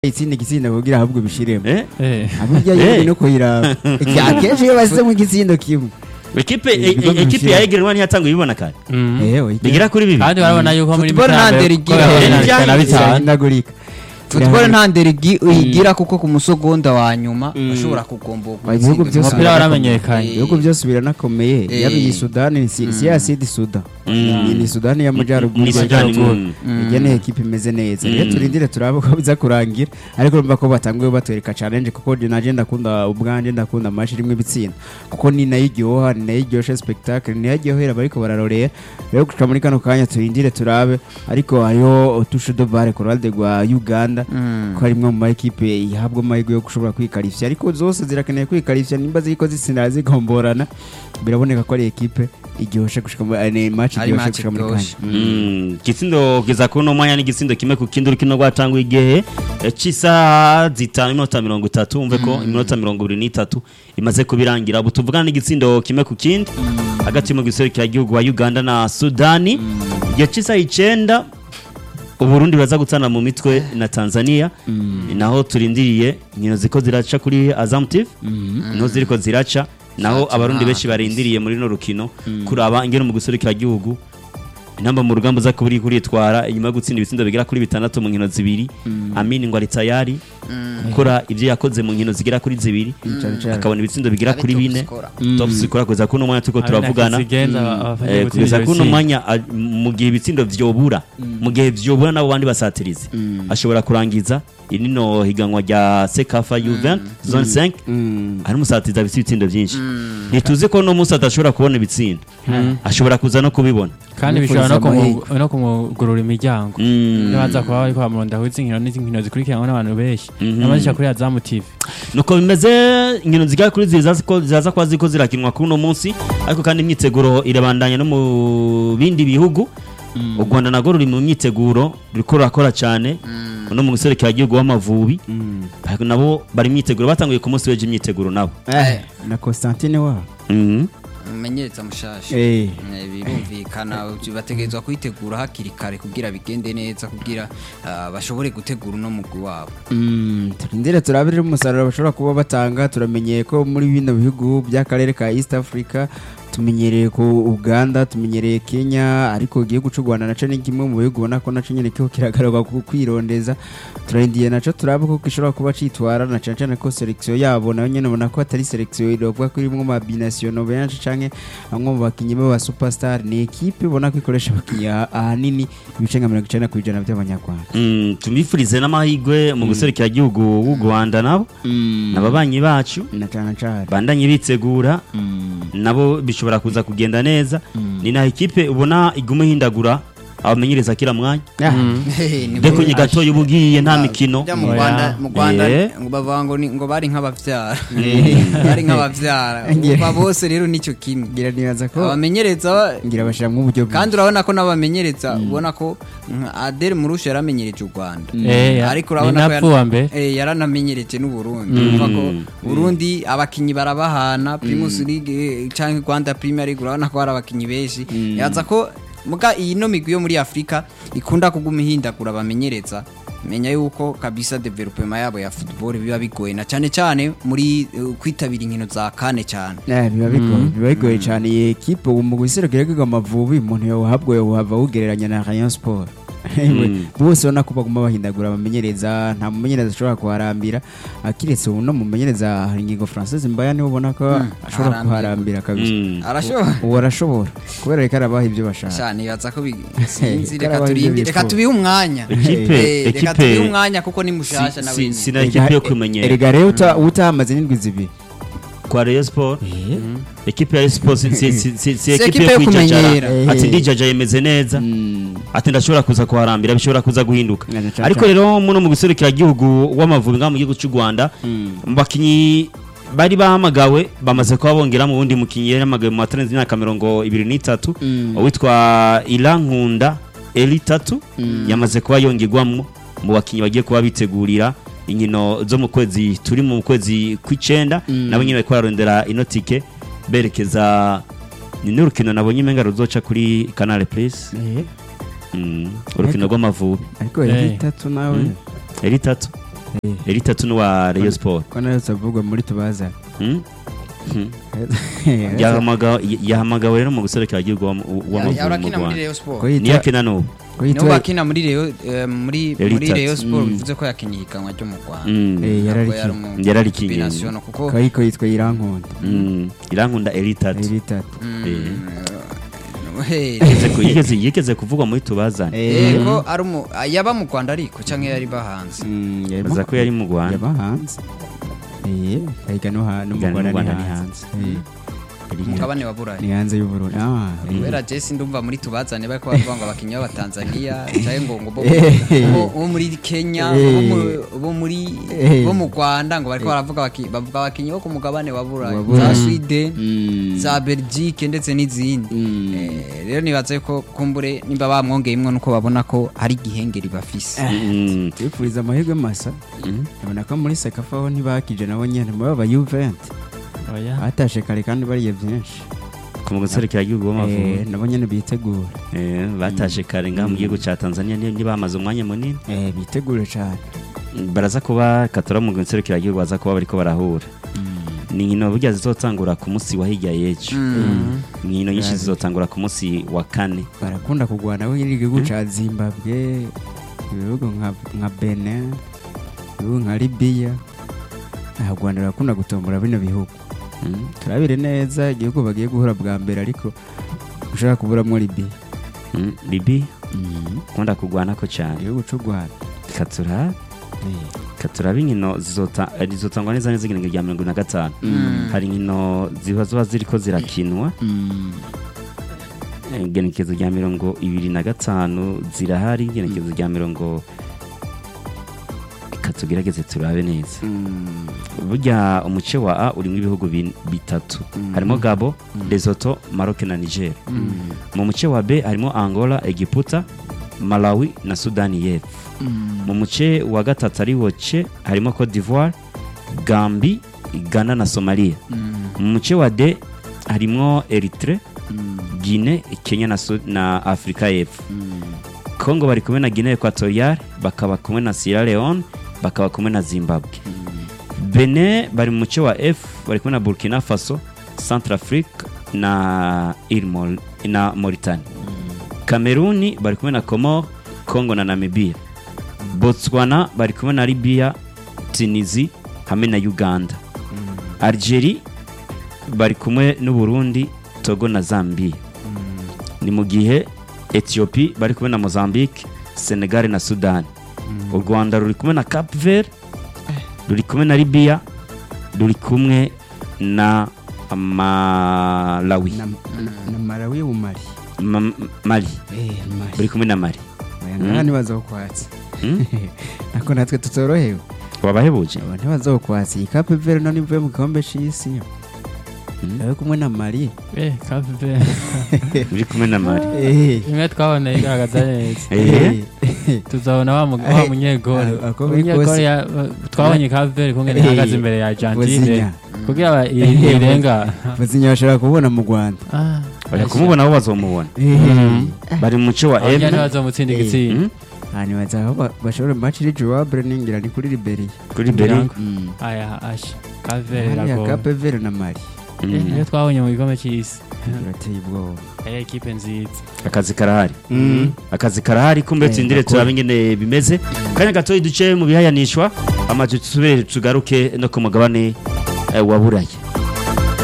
itsinda igitsinda kugira ahubwo bishiremo eh Eh. aburya Eh. yindi no kuyiraba akenshi iyo basize mu gitsindo kimwe ekipe Ibigo e- ekipe bishira. ya Egerwa ntiyatanguye ibibona kare Mm. ewe bigera kuri bibiri kandi barabona yuko muri Football mitambwe nta nderi ko igira. yahuye na Eh, bitanu na ibyangiza. bitanu irahindagurika football nta nderi igi- uyigira kuko ku musogonda wa nyuma bashobora kugomboka Ibihugu byose umupira waramenyekanye ibihugu byose biranakomeye Eh. yaba iyi sudani si si ya sidi suda Mm. Iyi ni sudani y'amajyaruguru Ni Sudani, y'amajyaruguru. mm. igeneye ekipe imeze neza Mm. rero turindire turabe ko biza kurangira ariko urumva ko batanguye batwereka challenge kuko je naje ndakunda ubwanje ndakunda amashi rimwe ibitsinda kuko ni nayo iryoha ni nayo iryoshe spectacle ni nayo iryohera bariko bararorera rero gushika muri kano kanya turindire turabe ariko hariho utushe de bare ku ruhande rwa uganda Mm. ko harimwe mu ma ekipe ihabwa amahirwe yo gushobora kwikarishya ariko zose zirakeneye kwikarishya nimba ziriko zitsinda zigomborana biraboneka ko ari ekipe iryoshe gushika muri ni match Ari iryoshe match gushika muri kanya iryoshe. Mm, igitsindo kugeza kuri uno mwanya n'igitsindo kimwe ku kindi urukino rwatanguye igihe eh, cy'isaha zitanu iminota mirongo itatu wumve ko iminota mirongo ibiri n'itatu imaze kubirangira ubu tuvugana n'igitsindo kimwe ku kindi hagati mu gihugu wa uganda na sudani igihe cy'isaha icenda uburundi buraza gutana mu mitwe na tanzania naho turindiriye inkino ziko ziraca kuri azam tv niho ziriko ziraca naho abarundi benshi barindiriye muri no rukino kuraba ingene mu gihugu intamba mu rugamba uza kuba uri kuritwara inyuma yo gutsinda ibitsindo bigera kuri bitandatu mu nkino zibiri amini ngo ari tayari gukora ibyo yakoze mu nkino zigera kuri zibiri Cane cane. akabona ibitsindo bigera Ari kuri top bine scorer. top score kugeza kuri uno mwanya turiko turavugana Eh, kugeza kuri uno mwanya a- mu gihe ibitsindo vyobura mu gihe vyobura n'abo bandi basatirizi ashobora kurangiza inino higanwa rya sekafa juvent zone 5 Mm. ari umusatirizi afite ibitsindo byinshi ntituzi ko uno munsi adashobora kubona ibitsindo ashobora kuza no kubibona kandi bishobora no Nifuriza kumu- no kumugurura imiryango Mm. iyo baza kuba bariko bamurondaho izi nkino n'izi nkino zikurikiranwa n'abantu benshi Mhm. n'abazisha kuri azamu tv nuko bimeze inkino zigera kuri ziri zazi ko- ziraza kuba ziko zirakinwa kuri uno munsi ariko kandi imyiteguro irabandanya no mu bindi bihugu u rwanda narwo ruri mu myiteguro ruriko rurakora cyane no mu gihugu w'amavubi ariko nabo bari imyiteguro batanguye ku munsi w'ejo imyiteguro nabo Eh, na Constantine wa Mhm. umumenyereza mushasha Eh. Eh, birumvikana bategerezwa kuyitegura hakiri kare kugira bigende neza kugira ah, bashobore gutegura uno mugwi wabo Mm, turindire turabire umusaruro bashobora kuba batanga turamenyeye ko muri bino bihugu by'akarere ka East Africa tumenyereye ku Uganda tumenyereye Kenya ariko igihugu cy'u Rwanda naco ni kimwe mu bihugu ubona ko naco nyene kiko kiragaruka ku kwirondeza turindiye naco turabe ko gishobora kuba citwara na cane cane ko selection yabo nayo nyene ubona ko atari selection irovuga ko irimwo ma binational benshi canke bamwe mu bakinyi b'aba superstar ni equipe ubona ko ikoresha abakinyi aha- ahanini ibice nka mirongo icenda kw'ijana by'abanyarwanda Mm, tumifurize n'amahirwe mu gihugu w'u rwanda nabo n'ababanyi bacu na cane cane bandanye bitegura nabo bishobora kuza kugenda neza ni naho ikipe ubona iguma ihindagura abamenyereza kila mwanya deko nye gatoya uba ugiye nta mikino Burya mu Oya. Rwanda mu Rwanda Eh. ngo bavuga ngo ni- ngo bari nk'abavyara bari nk'abavyara Ngira- Umva bose rero nicyo kimwe ngira nibaza ko abamenyereza ba- ngira bashiramwo uburyo kandi urabona ko n'abamenyereza ubona ko nka Adel Murusha yaramenyereje u Rwanda Eh, ya- ariko ni urabona ko napfu wa mbere. eh, yaranamenyereje n'Uburundi urumva ko Burundi abakinyi barabahana Primus League eh, canke Rwanda Premier League urabona ko hari abakinyi benshi yaza ko muga iyi no migwi yo muri Afrika ikunda kuguma ihindagura abamenyereza menya yuko kabisa development yabo ya football biba bigoye na cyane cyane muri eh, kwitabira inkino za kane cyane Eh, biba bigoye biba bigoye cyane iyi ekipe ubu mu guserukira rwego amavubi umuntu yawuhabwa yawuhava awugereranya na Rayon Sport bose ubona ko baguma bahindagura abamenyereza nta mumenyereza ashobora kuharambira akiretse ubu no mumenyereza hari ingingo Francis Mbaya niwe ubona ko ashobora aharambira. kuharambira kabisa Mm. arashobora ubu arashobora kubera reka arabaha ibyo bashaka cyane yaza ko bi- sinzi Karabaho reka ibyo turinde bifuza. reka tubihe umwanya Ekipe- Eh, reka ekipe- tubihe umwanya kuko ni mushasha Si- nawe si- nyine. sina ekipe yo kumenyera erega rero uta- utahamaze n'indwi zibiri kwa Rayon Sport ekipe ya Rayon Sport si- si- si- si si ekipe ekipe yo yo kwijajara kumenyera. ati ndijaja yemeze neza Mm. ati ndashobora kuza kuharambira bishobora kuza guhinduka Na- na- ariko rero muno mu gihugu w'amavubi ngaha mu gihugu cy'u Rwanda mu bakinyi bari bahamagawe bamaze kuba bongera mu wundi mukinyi yari yahamagawe mu matarenze imyaka mirongo ibiri n'itatu Mm. uwitwa Irankunda Eli tatu yamaze kuba yongerwamo mu bakinyi bagiye kuba bitegurira inkino zo mu kwezi turi mu kwezi kw'icenda nabo nyine bariko bararondera ino tike berekeza ni n'urukino nabonye imenga ruzoca kuri Canal Plus Eh, Mm, urukino rw'amavubi ariko Eh. eri itatu nawe eri tatu Eh, eri itatu n'uwa Rayon Sport ko nayo tuvugwa muri tubazana Hmm? Hmm. Yahamagawe yahamagawe rero mu guserekera igihugu wa- w'amavubi mu yarakina muri Rwanda Rayon Sport ko niyo yitwa akina n'ubu ko nibo yitwa bakina muri Rayon eh, muri Yari muri itatu. Rayon Sport Mm. bivuze ko yakinye ihiganwa ryo mu Rwanda Mm. Eh, Ntabwo yararikiye. yari umu- Yararikiye. combination, kuko ko yitwa yitwa irankunda Mm. irankunda eri itatu iri itatu Mm, Eh. eh, Yigeze ku- yigeze yigeze kuvugwa muri tubazane Eh, eh, ko ari umu yaba mu Rwanda ariko cyangwa yari bahanze mm, yarimo- baza ko yari mu Rwanda yaba hanze eh kayiga no ha no mu Igana no mu Rwanda Rwanda ni ni hanze Eh, iri- umugabane wa Burayi ni hanze y'u Burundi ah eh. kubera Jesse ndumva muri tubazane bari kubavuga ngo abakinnyi b'abatanzania cyangwa ngo ngo bo Eh. bo- bo muri Kenya Eh. bo mu- bo muri Eh. bo mu Rwanda ngo bari baravuga abaki- bavuga abakinnyi bo ku mugabane wa Burayi Wa za Burayi. Sweden Mm. za Belgique ndetse n'izindi Mm. Eh, rero nibaze ko kumbure nimba bamwongeyemwo nuko babona ko hari igihengeri bafise Mm. twifuriza amahirwe masa Mm. ubona ko muri sekafa ho ntibakije nabo nyene muri aba Juventus oya batashe kare kandi bariye byinshi ku mu guserekera igihugu Eh, w'amavubi nabo nyene bitegura Eh, batashe kare ngaha mu gihugu cya Tanzania ni- ntibamaze umwanya munini eh bitegure cyane baraza kuba katora mu guserekera igihugu baza kuba bariko barahura ni inkino burya zizotangura ku munsi wa hirya y'ejo inkino nyinshi zizotangura ku munsi wa kane barakunda kugwana we igihugu ca Zimbabwe ibihugu nka nka Benin ibihugu nka Libya aha Rwanda barakunda gutombora bino bihugu Mm. turabire neza igihugu bagiye guhura bwa mbere ariko ushaka kuburamo Libya Mm. libi kunda kugwana ko cyane igihugu c'u Rwanda katura katuraba inkino zizota- eh, zizotangwa neza neza igiringo rya mirongo na gatanu hari inkino ziba ziba ziriko zirakinwa Eh, igenekerezo rya mirongo ibiri na gatanu zirahari igenekerezo rya mirongo reka tugerageze turabe neza burya umuce wa a urimo ibihugu bin- bitatu harimo gabo lesotho maroc na niger mu muce wa b harimo angola egiputa malawi na sudani y'epfo mu muce wa gatatu ari wo ce harimo cote d'ivoire gambi ghana na somalia mu muce wa d harimo eritre guine kenya na, Sud- na afurika y'epfo congo bari kumwe na guinea equatorial bakaba kumwe na sierra leone bakaba kumwe na zimbabwe benin bari mu muce wa f bari kumwe na burkina faso centrafrique na, Île Mol- na mauritanie kameruni bari kumwe na comore congo na namibia botswana bari kumwe na libya tunisi hamwe na uganda algerie bari kumwe n'uburundi togo na zambia ni mu gihe ethiopie bari kumwe na mozambique senegal na sudan u rwanda ruri kumwe na cap vert ruri kumwe na libya ruri kumwe na malawi na, na, na Malawi y'ubumari Ma- mali eh Mali buri kumwe na mali bayangana ntibazokwatsa Hmm? nako natwe tutorohewe wabahebuje aba ntibazokwatsa iyi Cape Verde none ivuye mu gikombe c'isi yo Hmm? ari kumwe na Mali eh kafe uri kumwe na mali eh imwe twabona igaragaza neza Eh, tuzabona wa mu- wa munyegori Ah, ako biri Umunyegori kose- ya- twabonye kaveri kumwe Eh, ihagaze imbere ya Argentine Vozinha. kugira ba- i- Eh, irenga Vozinha bashobora kubona mu Rwanda Ah, bajya kumubona bo bazomubona bari mu muce wa abanya m ntibazomutsinda Eh. igitsinda Hmm? hanyuma bazaho ba- bashobora match iri jouable ningira ni kuri Liberia kuri beri Birango. aya asha kaveri hariya iragoye Cape Verde na Mali Eh, iyo twabonye mu gikombe cy'isi birateye ubwoba ari ekipe nziza akazi karahari akazi karahari kumbe Eh, tsindire gakora. turabe ingene bimeze kanya gatoya duce mu bihayanishwa amazu tusubire tugaruke no ku mugabane eh, wa buraya